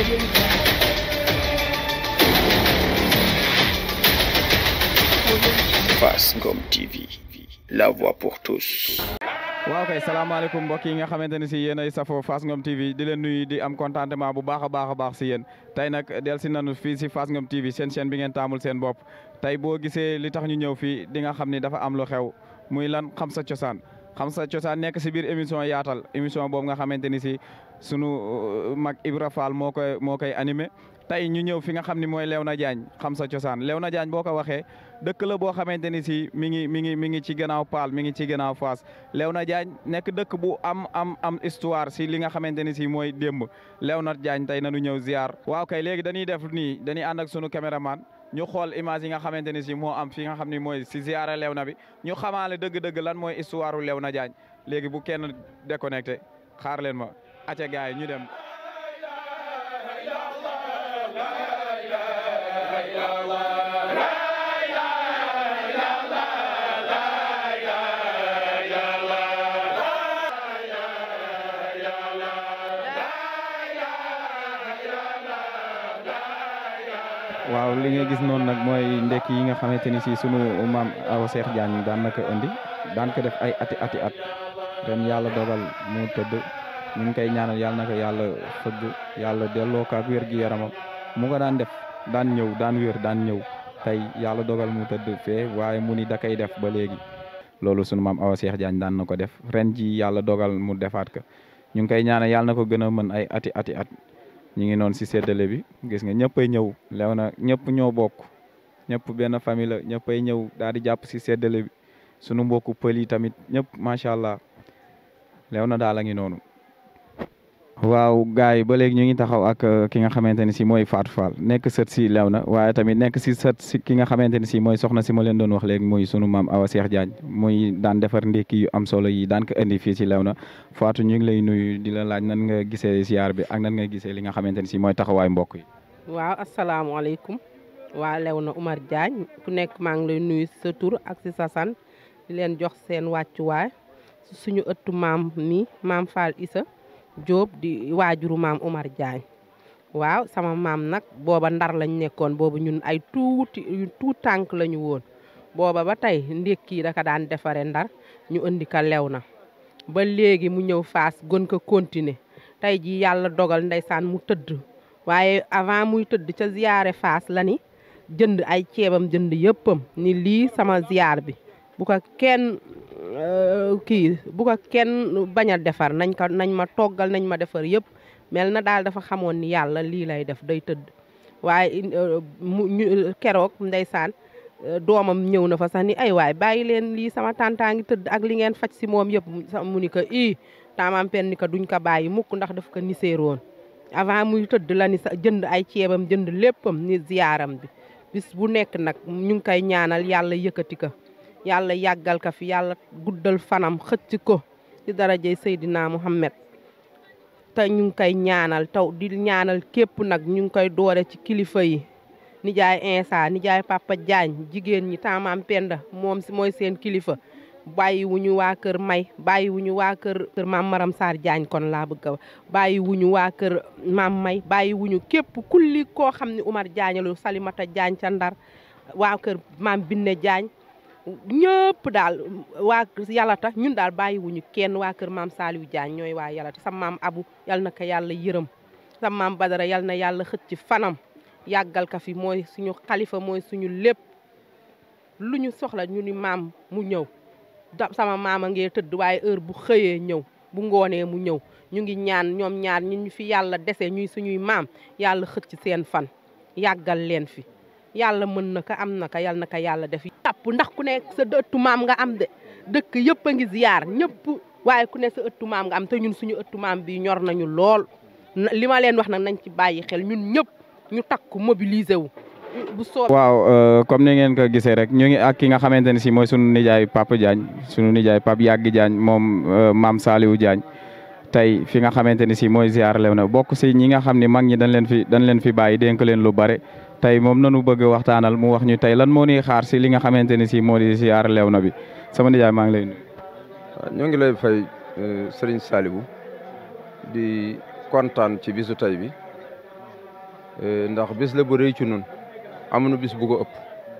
Fass Ngom TV la voix pour tous. waaw kay salaamaaleykum mbokk yi nga xamante ne si yéen ay safo Fass Ngom TV di leen nuyu di am contentement bu baax a baax a baax si yéen tey nag del si nanu fii si Fass Ngom TV seen chaîne bi ngeen taamul seen bopp tey boo gisee li tax ñu ñëw fii di nga xam ni dafa am lu xew muy lan xam sa cosaan xam sa cosaan nekk si biir émission yaatal émission boobu nga xamante ni si sunu mag Ibra Fall moo koy moo koy animé tey ñu ñëw fi nga xam ni mooy Léona Diagne xam sa cosaan Léona Diagne boo ko waxee dëkk la boo xamante ni si mi ngi mi ngi mi ngi ci gannaaw Paal mi ngi ci gannaaw Fass Léona Diagne nekk dëkk bu am am am histoire si li nga xamante ni si mooy démb Léona Diagne tey nanu ñëw ziar. waaw kay léegi dañuy def nii dañuy ànd ak sunu caméraman ñu xool image yi nga xamante ni si moo am fi nga xam ni mooy si ziara Léona bi ñu xamaale dëgg-dëgg lan mooy histoire Léona Diagne léegi bu kenn déconnecté xaar leen ma acca gaay ñu dem. waaw li nga gis noonu nag mooy ndekki yi nga xamante ni si sunu maam Awa Cheikh Diagne daan na ko indi daan ko def ay ati ati at ren yàlla dogal mu tëdd ñu ngi koy ñaanal yàlla na ko yàlla fëgg yàlla delloo ko ak wér gi yaramam mu ko daan def daan ñëw daan wér daan ñëw tey yàlla dogal mu tëdd fee waaye mu ni da koy def ba léegi loolu sunu maam Awa Cheikh Diagne daan na ko def ren ji yàlla dogal mu defaat ko ñu ngi koy ñaanal yàlla na ko gën a mën ay ati ati at ñu ngi noonu si séddale bi gis nga ñëppay ñëw Léona ñëpp ñoo bokk ñëpp benn famille la ñëppay ñëw daal di jàpp si séddale bi sunu mbokku pël yi tamit ñëpp macha allah Léona daal a ngi noonu. waaw gars yi ba léegi ñu ngi taxaw ak ki nga xamante ne si mooy Fatou Fall nekk sët si Léona waaye tamit nekk si sët si ki nga xamante ne si mooy soxna si ma leen doon wax léegi muy sunu maam Awa Cheikh Diagne muy daan defar ndékki yu am solo yi daan ko indi fii si Léona Fatou ñu ngi lay nuyu di la laaj nan nga gisee ziar bi ak nan nga gisee li nga xamante ne si mooy taxawaay mbokk yi. waaw asalaamaaleykum waa Léona Oumar Diagne ku nekk maa ngi lay nuyu sa tur ak si sa san di leen jox seen wàccuwaay suñu ëttu maam mi maam Fall Issa Jóob di waajuru maam Oumar Diagne waaw sama maam nag booba ndar lañ nekkoon boobu ñun ay tuuti tuut tànk la ñu woon booba ba tey ndékki daka daan defare ndar ñu indi ka Léona ba léegi mu ñëw Fass gën ko continuer tey ji yàlla dogal ndeysaan mu tëdd waaye avant muy tëdd ca ziyaare Fass la ni jënd ay ceebam jënd yëppam ni lii sama ziyaar bi bu ko kenn kii bu ko kenn bañ a defar nañ ko nañ ma toggal nañ ma defar yëpp mel na daal dafa xamoon ni yàlla lii lay def day tëdd waaye mu keroog ndeysaan doomam ñëw na fa sax ni ay waay bàyyi leen lii sama tàntaa ngi tëdd ak li ngeen faj si moom yëpp mu ni ko i taamam pen ni ko duñ ko bàyyi mukk ndax daf ko niseeroon avant muy tëdd la ni sa jënd ay ceebam jënd léppam ni ziyaaram bi bis bu nekk nag ñu ngi koy ñaanal yàlla yëkkati ko yàlla yàggal ka fi yàlla guddal fanam xëcc ko ci darajey Seydina Muhammad te ñu ngi koy ñaanal taw di ñaanal képp nag ñu ngi koy doore ci kilifa yi nijaay Insa nijaay Papa Diagne jigéen ñi taamaam Penda moom si mooy seen kilifa bàyyi wuñu waa kër May bàyyi wuñu waa kër kër maam Maram Sarr Diagne kon laa bëgg a bàyyi wuñu waa kër maam May bàyyi wuñu képp kulli koo xam ne Oumar Diagne lu Salimata Diagne ca Ndar waa kër maam Binne Diagne ñëpp daal waa yàlla tax ñun daal bàyyi wuñu kenn waa kër maam Saliou Diagne ñooy waa yàlla tax sa maam Abu yal na ko yàlla yërëm sa maam Badara yal na yàlla xëcc ci fanam yàggal ka fi mooy suñu xalifa mooy suñu lépp lu ñu soxla ñu ni maam mu ñëw da sama maama ngee tëdd waaye heure bu xëyee ñëw bu ngoonee mu ñëw ñu ngi ñaan ñoom ñaar ñi ñu fi yàlla dese ñuy suñuy maam yàlla xëcc ci seen fan yàggal leen fi yàlla mën na ko am na ko yal na ko yàlla def tàpp ndax ku nekk sa ëttu maam nga am de dëkk yëpp a ngi ziyaar ñëpp waaye ku ne sa ëttu maam nga am te ñun suñu ëttu maam bi ñor nañu lool li ma leen wax nag nañ ci bàyyi xel ñun ñëpp ñu takku mobiliser wu bu soo waaw comme ni ngeen ko gisee rek ñu ngi ak ki nga xamante ne si mooy sunu nijaay Papa Diagne sunu nijaay Pape Yàgg Diagne moom maam Saliou Diagne tey fi nga xamante ni si mooy ziar Léona bokk si ñi nga xam ne mag ñi dañ leen fi dañ leen fi bàyyi dénk leen lu bare tey moom nanu bëgg waxtaanal mu wax ñu tey lan moo ñuy xaar si li nga xamante ni si moo di ziar Léona bi sama nijaay maa ngi lay nuyu. waaw ñoo ngi lay fay Serigne Saliou di kontaan ci bisu tey bi ndax bis la bu rëy ci nun amuñu bis bu ko ëpp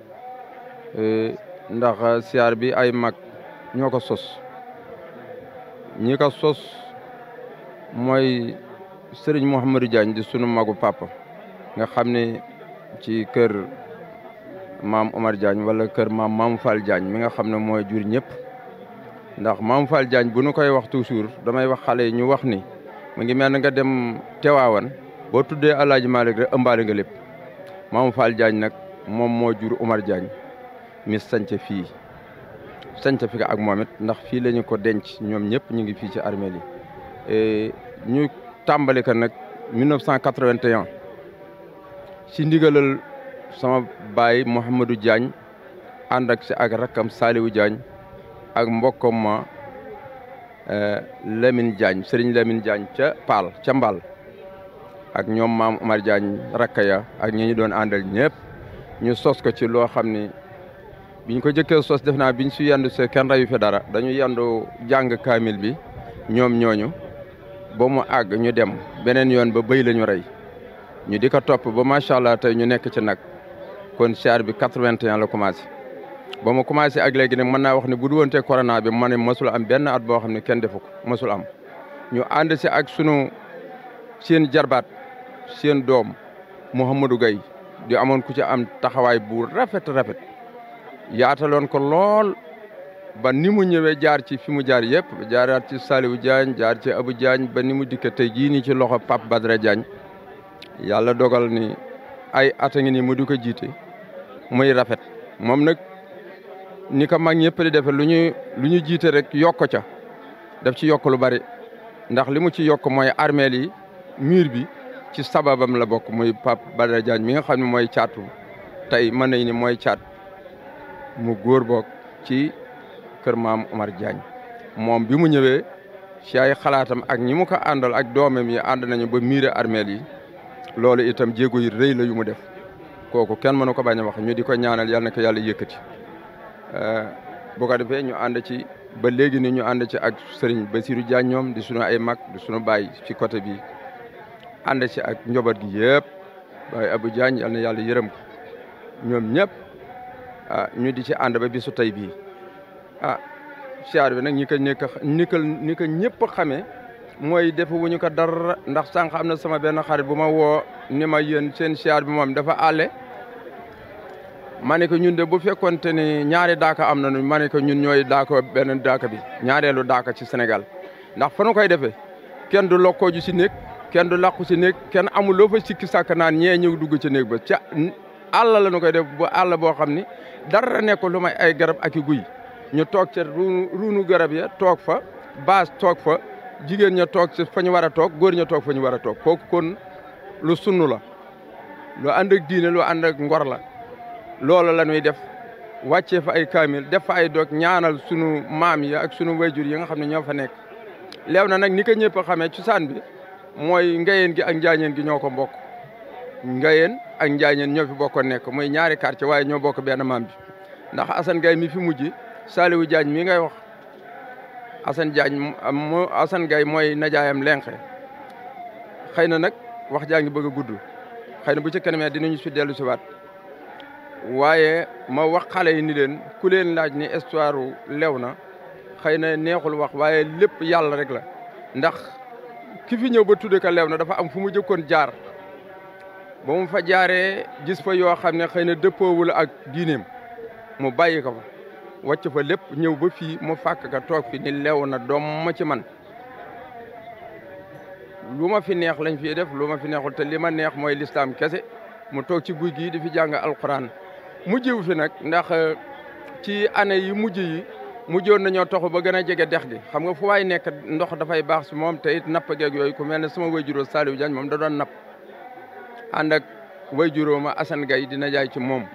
ndax siyaar bi ay mag ñoo ko sos ñi ko sos mooy sëriñ Mouhamadou Diagne di sunu magu papa nga xam ne ci kër maam Omar Diagne wala kër maam Maam Fall Diagne mi nga xam ne mooy jur ñëpp ndax Maam Fall Diagne bu nu koy wax toujours damay wax xale yi ñu wax ni mu ngi mel ne nga dem Teewaawan boo tuddee El Hadj Malick rek ëmbaale nga lépp Maam Fall Diagne nag moom moo jur Omar Diagne mi sanc fii sanc fi ak moom it ndax fii la ñu ko denc ñoom ñëpp ñu ngi fii ci armée yi ñu tàmbali ko nag 1981 ci ndigalal sama baay Mouhamadou Diagne ànd ak si ak rakkam Saliou Diagne ak mbokkam ma Lamine Diagne Serigne Lamine Diagne ca Paal ca Mbal ak ñoom maam Omar Diagne rakka ya ak ñi ñu doon àndal ñëpp ñu sos ko ci loo xam ni biñ ko jëkkee sos def naa biñ si yendu see kenn reyu fi dara dañu yendu jàng kaamil bi ñoom ñooñu ba mu àgg ñu dem beneen yoon ba bëy la ñu rey ñu di ko topp ba macha allah tey ñu nekk ci nag kon siyaar bi 81 la commencé ba mu commencé ak léegi nag mën naa wax ne bu du woon te corona bi ma ne mosul am benn at boo xam ne kenn defu ko mosul am ñu ànd si ak sunu seen jarbaat seen doom Mouhamadou Gaye di amoon ku ci am taxawaay bu rafet rafet yaataloon ko lool ba ni mu ñëwee jaar ci fi mu jaar yëpp jaaraat ci Saliou Diagne jaar ci Abou Diagne ba ni mu dikke tey jii nii ci loxo Pape Badara Diagne yàlla dogal ni ay at a ngi nii mu di ko jiite muy rafet moom nag ni ko mag ñëpp di defee lu ñu lu ñu jiite rek yokk ca daf ci yokk lu bari ndax li mu ci yokk mooy armeel yi mur bi ci sababam la bokk muy Pape Badara Diagne mi nga xam ne mooy caatu tey mën nañ ni mooy caat mu góor bokk ci kër maam Omar Diagne moom bi mu ñëwee ci ay xalaatam ak ñi mu ko àndal ak doomam yi ànd nañu ba miire armeel yi loolu itam jéego yi rëy la yu mu def kooku kenn mënu ko bañ a wax ñu di ko ñaanal yal na ko yàlla yëkkati bu ko defee ñu ànd ci ba léegi ni ñu ànd ci ak sëriñ Basirou Diagne ñoom di sunu ay mag di sunu baay ci côté bi ànd ci ak njaboot gi yëpp baay Abou Diagne yal na yàlla yërëm ko ñoom ñëpp ah ñu di ci ànd ba bisu tey bii ah siyaar bi nag ñi ko nekk ni ko ni ko ñëpp xamee mooy defe wuñu ko dara ndax sànq am na sama benn xarit bu ma woo ni ma yéen seen siyaar bi moom dafa àlle ma ne ko ñun de bu fekkonte ni ñaari daaka am nañu ma ne ko ñun ñooy daaka benn daaka bi ñaareelu daaka ci Sénégal ndax fa nu koy defee kenn du lokkoo ju si néeg kenn du làqu si néeg kenn amul loo fa sikki sàkk naan ñee ñëw dugg ci néeg ba ca àll la nu koy def bu àll boo xam ni dara nekkul lu may ay garab ak i guy ñu toog ca ruunu garab ya toog fa baas toog fa jigéen ña toog ci fa ñu war a toog góor ña toog fa ñu war a toog kooku kon lu sunnu la lu ànd ak diine lu ànd ak ngor la loolu la ñuy def wàccee fa ay kaamil def fa ay doog ñaanal sunu maam yi ak sunu wayjur yi nga xam ne ñoo fa nekk leew na nag ni ko ñëpp a xamee cosaan bi mooy ngayeen gi ak njaañeen gi ñoo ko mbokk ngayeen ak njaañeen ñoo fi bokkoon nekk mooy ñaari quartier waaye ñoo bokk benn maam bi ndax Assane Gaye mi fi mujj Saliou Diagne mi ngay wax Assane Diagne mo Assane Gaye mooy najaayam lenqe xëy na nag wax jaa ngi bëgg a gudd xëy na bu ci kanamee dinañu si dellu si waat waaye ma wax xale yi ni leen ku leen laaj ni histoire lew na xëy na neexul wax waaye lépp yàlla rek la ndax ki fi ñëw ba tudde ko lew na dafa am fu mu jëkkoon jaar ba mu fa jaaree gis fa yoo xam ne xëy na dëppoowul ak diineem mu bàyyi ko fa wàcc fa lépp ñëw ba fii mu fàkk ka toog fi ni lew na doom ma ci man lu ma fi neex lañ fi def lu ma fi neexul te li ma neex mooy lislaam kese mu toog ci guy gii di fi jàng alquran mujjiwu fi nag ndax ci année yi mujj yi mujjoon nañoo toxu ba gën a jege dex gi xam nga fu waay nekk ndox dafay baax si moom te it napp geeg yooyu ku mel ne sama wayjuroo Saliou Diagne moom da doon napp ànd ak wayjuroo ma Assane Gaye dina jaay ci moom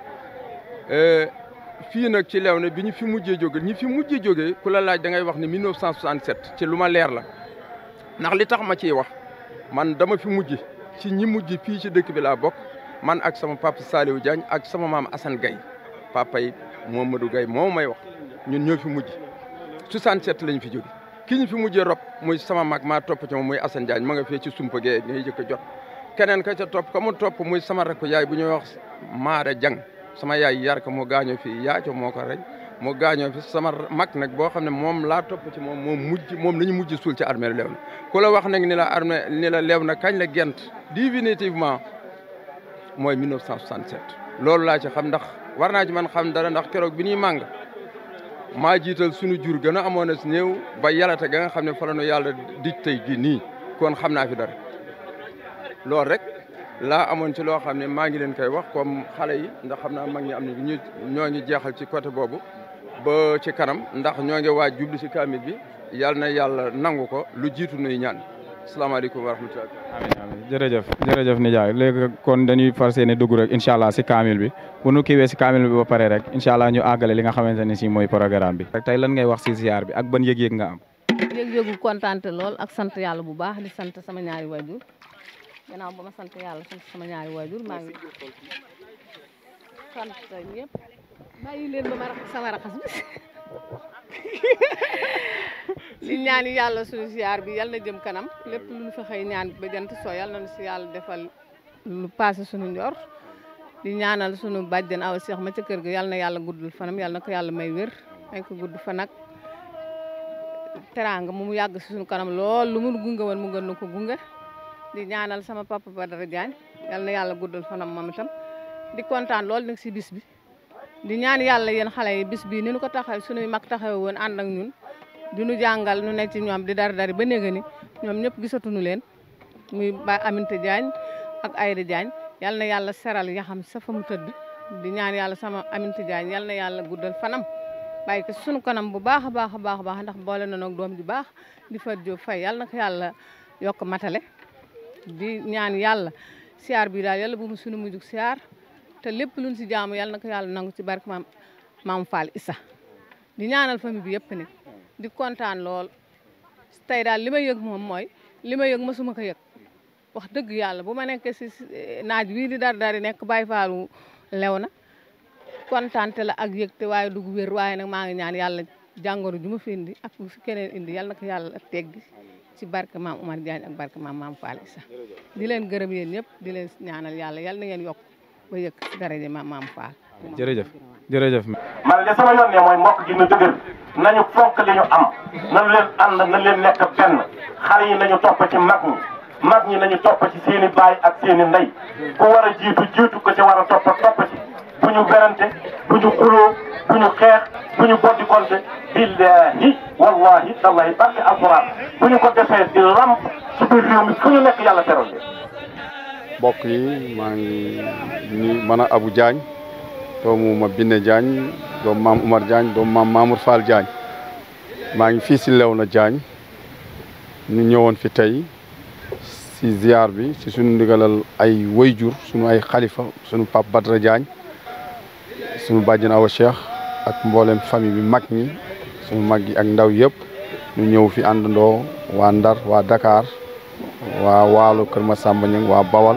fii nag ci lew na bi ñu fi mujjee jóge ñi fi mujjee jógee ku la laaj da ngay wax ni 1967 ci lu ma leer la ndax li tax ma ciy wax man dama fi mujj ci ñi mujj fii ci dëkk bi laa bokk man ak sama papa Saliou Diagne ak sama maam Assane Gaye papa yi Momadou Gaye moo may wax ñun ñoo fi mujj 67 lañ fi jóge ki ñu fi mujjee rob muy sama mag maa topp ci moom muy Assane Diagne ma nga fee ci sumpa gee ngay jëkk a jot keneen ka ca topp ka mu topp muy sama rakk yaay bu ñuy wax Maada Jang sama yaay yar ko mu gaañoo fii yaaco moo ko rey mu gaañoo fi sama mag nag boo xam ne moom laa topp ci moom moom mujj moom la ñu mujj suul ci armée lew na ku la wax nag ni la armée ni la lew na kañ la gent définitivement mooy 1967 loolu laa ci xam ndax war naa ci man xam dara ndax keroog bi ñuy màng maa jiital sunu jur gën a amoon a si néew ba yalate ga nga xam ne fa la nu yàlla dij tey gi nii kon xam naa fi dara loolu rek laa amoon ci loo xam ne maa ngi leen koy wax comme xale yi ndax xam naa mag ñi am na ñu ñoo ngi jeexal ci côté boobu ba ci kanam ndax ñoo ngi waaj jublu si kaamil bi yàlla na yàlla nangu ko lu jiitu nuy ñaan asalaamaaleykum wa rahmatulah. amiin amiin jërëjëf jërëjëf nijaay léegi kon dañuy fas yéene dugg rek incha allah si kaamil bi bu nu kiiwee si kaamil bi ba pare rek incha allah ñu àggale li nga xamante ne si mooy programme bi. tey lan ngay wax si ziar bi ak ban yëg-yëg nga am. yëg-yëgu kontaante lool ak sant yàlla bu baax di sant sama ñaari waajur gannaaw ba ma sant yàlla sant sama ñaari waajur maa ngi sant ñëpp bàyyi leen ba ma raxas sama raxas bi li ñaan yàlla suñu ziar bi yal na jëm kanam lépp lu ñu fa xëy ñaan ba jant soo yal na si yàlla defal lu passé suñu njor di ñaanal suñu bàjjen aw seex ma ca kër ga yal na yàlla guddul fanam yal na ko yàlla may wér may ko gudd fan ak teraanga mu yàgg si suñu kanam lool lu mu gunge woon mu gën na ko gunge di ñaanal sama papa Badara Diagne yal na yàlla guddal fanam moom itam di kontaan lool nag si bis bi di ñaan yàlla yéen xale yi bis bii ni ñu ko taxaw suñuy mag taxaw woon ànd ak ñun di nu jàngal nu nekk ci ñoom di dari dari ba néega ni ñoom ñëpp gisatuñu leen muy ba Aminata Diagne ak Ayda Diagne yal na yàlla seral yaxam sa fa mu tëdd di ñaan yàlla sama Aminata Diagne yal na yàlla guddal fanam bàyyi ko sunu kanam bu baax a baax a baax a baax ndax boole na nag doom ju baax di fa jóg fay yal na ko yàlla yokk matale di ñaan yàlla siyaar bi daal yàlla bu mu sunu mujjug siyaar te lépp luñ si jaamu yàlla na ko yàlla nangu ci barke maam maam Fall Issa di ñaanal famille bi yëpp nag di kontaan lool tey daal li ma yëg moom mooy li ma yëg masuma ko yëg wax dëgg yàlla bu ma nekkee si naaj wii di dar dari nekk Baye Fallu lew na kontaante la ak yëg te waaye dugg wér waaye nag maa ngi ñaan yàlla jàngoro ju ma fi indi ak bu fi keneen indi yàlla na ko yàlla teggi ci barke maam Oumar Diagne ak barke maam maam Fall Issa di leen gërëm yéen ñëpp di leen ñaanal yàlla yàlla na ngeen yokk ba yëg ci daraja maam maam Fall jërëjëf jërëjëf. man de sama yoon ne mooy mbokk gi na dëgër nañu fonk li ñu am nañu leen ànd na leen nekk benn xale yi nañu topp ci mag ñi mag ñi nañu topp ci seen i baay ak seen i ndey ku war a jiitu jiitu ko ci war a topp topp ci bu ñu berante bu ñu xuloo bu ñu xeex bu ñu boddi konte billahi wallahi tallahi barke alquran bu ñu ko defee di lamp ci biir réew mi fu ñu nekk yàlla teral leen mbokk yi maa ngi ni man a Abou Diagne doomu ma Binne Diagne doomu maam Oumar Diagne doomu maam Mamour Fall Diagne maa ngi fii si Léona Diagne ñu ñëwoon fi tey si ziar bi si suñu ndigalal ay wayjur suñu ay xalifa suñu pap Badra Diagne suñu bàjjen Awa Cheikh ak mboolem famille bi mag ñi suñu mag yi ak ndaw yëpp ñu ñëw fi àndandoo waa Ndar waa Dakar waa Waalo Kër Masamba Ñang waa Bawal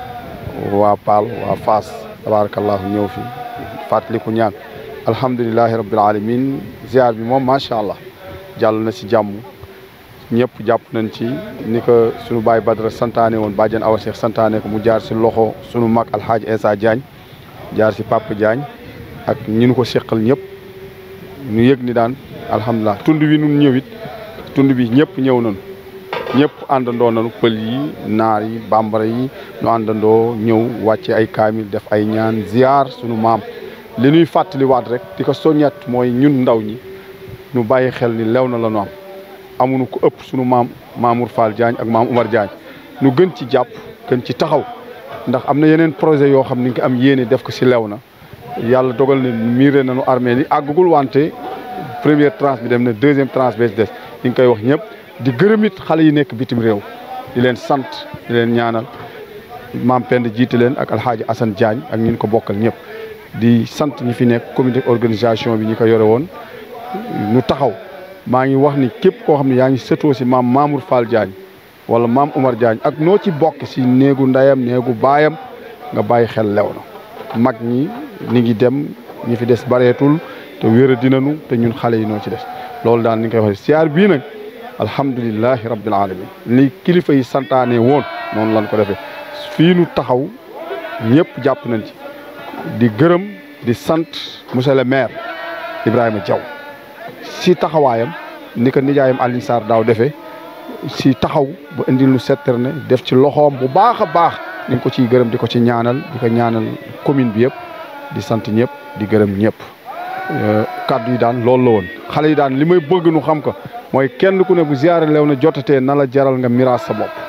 waa Paal waa Faas tabarakallahu ñëw fi fàttaliku ñaan alhamdulilahi rabbil alamin ziar bi moom macha allah jàll na si jàmm ñëpp jàpp nañ ci ni ko sunu baay Badara santaane woon bàjjen Awa Cheikh santaane ko mu jaar si loxo sunu mag alxaaji Essa Diagne jaar si Papa Diagne ak ñi nu ko seqal ñëpp ñu yëg ni daan alhamdulilah tund wi nun ñëwit tund bi ñëpp ñëw nañu ñëpp àndandoo nañu pël yi naar yi bambara yi ñu àndandoo ñëw wàcce ay kaamil def ay ñaan ziar sunu maam li ñuy fàttaliwaat rek di ko soññat mooy ñun ndaw ñi ñu bàyyi xel ni lew na la ñu am amuñu ko ëpp sunu maam Mamour Fall Diagne ak maam Oumar Diagne ñu gën ci jàpp gën ci taxaw ndax am na yeneen projet yoo xam ni nga am yéene def ko si lew na yàlla dogal na miiré nañu armée li àggugul wante première tranche bi dem na deuxième tranche bee des ñu ngi koy wax ñëpp di gërëm it xale yi nekk bitim réew di leen sant di leen ñaanal maam Pend jiite leen ak alxaaji Assane Diagne ak ñi ñu ko bokkal ñëpp di sant ñi fi nekk comité organisation bi ñi ko yore woon ñu taxaw maa ngi wax ni képp koo xam ne yaa ngi sëtoo si maam Mamour Fall Diagne wala maam Oumar Diagne ak noo ci bokk si néegu ndeyam néegu baayam nga bàyyi xel lew na mag ñi ni ngi dem ñi fi des bareetul te wéer a dinanu te ñun xale yi noo ci des loolu daal ni nga koy waxee siyaar bii nag alhamdulilahi rabbil alamin li kilifa yi santaane woon noonu lan ko defee fii nu taxaw ñëpp jàpp nañ ci di gërëm di sant monsieur le maire Ibrahima Diaw si taxawaayam ni ko nijaayam Alioune Sarr daaw defee si taxaw ba indil nu setterne def ci loxoom bu baax a baax ñu ngi ko ciy gërëm di ko ci ñaanal di ko ñaanal commune bi yëpp di sant ñëpp di gërëm ñëpp kaddu yi daan loolu la woon xale yi daan li may bëgg nu xam ko mooy kenn ku ne bu ziyaare lew na jotatee na la jaral nga miraas sa bopp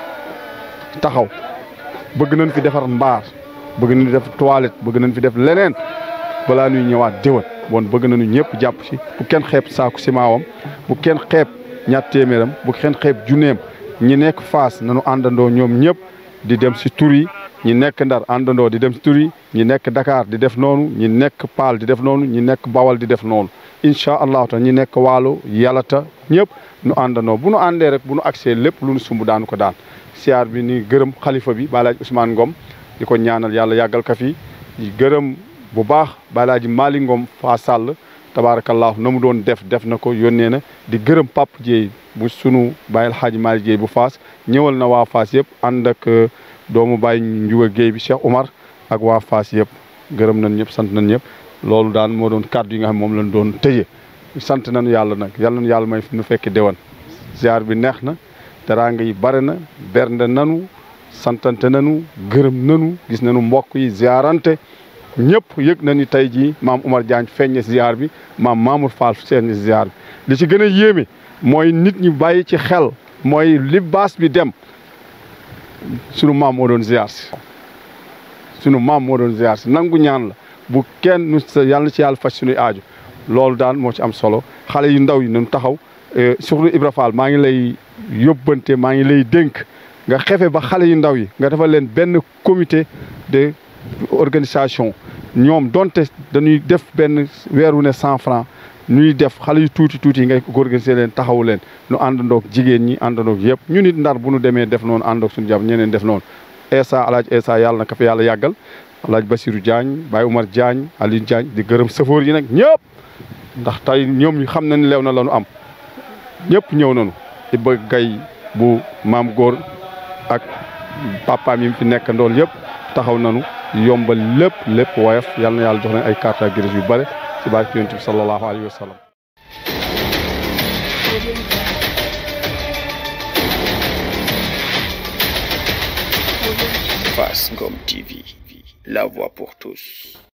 taxaw bëgg nañ fi defar mbaar bëgg nañ fi def toilette bëgg nañ fi def leneen balaa ñuy ñëwaat déwén bon bëgg nañu ñëpp jàpp ci bu kenn xeeb saaku simaawam bu kenn xeeb ñaat téeméeram bu kenn xeeb junneem ñi nekk Fass nañu àndandoo ñoom ñëpp di dem si tur yi ñi nekk Ndar àndandoo di dem si tur yi ñi nekk Dakar di def noonu ñi nekk Paal di def noonu ñi nekk Bawal di def noonu incha allahu taala ñi nekk Waalo Yalata ñëpp nu àndandoo bu nu àndee rek bu nu agsee lépp lu nu sumb daanu ko daan siyaar bi ni gërëm xalifa bi Balaaji Ousmane Ngom di ko ñaanal yàlla yàggal ka fi di gërëm bu baax Balaaji Mali Ngom faa sàll tabaarakallaahu na mu doon def def na ko yónnee na di gërëm Pape Dieye bu sunu bàyyil xaaji Mali Dieye bu Faas ñëwal na waa Faas yëpp ànd ak doomu Baye Ndiouga Guèye bi Cheikh Omar ak waa Faas yëpp gërëm nañ ñëpp sant nañ ñëpp loolu daan moo doon kàddu yi nga xam moom lañ doon tëye sant nañu yàlla nag yàlla nañu yàlla may nu fekki déwan ziar bi neex na teraanga yi bare na bernde nanu santante nanu gërëm nanu gis nañu mbokk yi ziarante ñëpp yëg na ni tey jii maam Umar Diagne feeñe ziar bi maam Mamour Fall feeñe ziar bi li ci gën a yéeme mooy nit ñi bàyyi ci xel mooy li baas bi dem sunu maam moo doon ziar si sunu maam moo doon ziar si nangu ñaan la bu kenn nu sa yàlla ci yàlla faj sunuy aaju loolu daan moo ci am solo xale yu ndaw yi nañu taxaw surtout Ibra Fall maa ngi lay yóbbante maa ngi lay dénk nga xefe ba xale yu ndaw yi nga defal leen benn comité de organisation ñoom donte dañuy def benn weeru ne cent franc ñuy def xale yu tuuti tuuti yi ngay organiser leen taxawu leen nu àndandoog jigéen ñi àndandoog yëpp ñu nit ndar bu nu demee def noonu àndoog suñu jàmm ñeneen def noonu Essa alaaj Essa yàlla na ko fi yàlla yàggal alaaj Basirou Diagne Baye Oumar Diagne Aliou Diagne di gërëm safoor yi nag ñëpp ndax tey ñoom ñu xam nañ lew na la nu am ñëpp ñëw nañu Iba Gay bu maam góor ak papaam yi fi nekk ndool yëpp taxaw nañu yombal lépp lépp woyof yal na yàlla jox leen ay carte grise yu bare ci barke yonent bi sallallahu alayhi wa sallam Fass Ngom TV, la voix pour tous.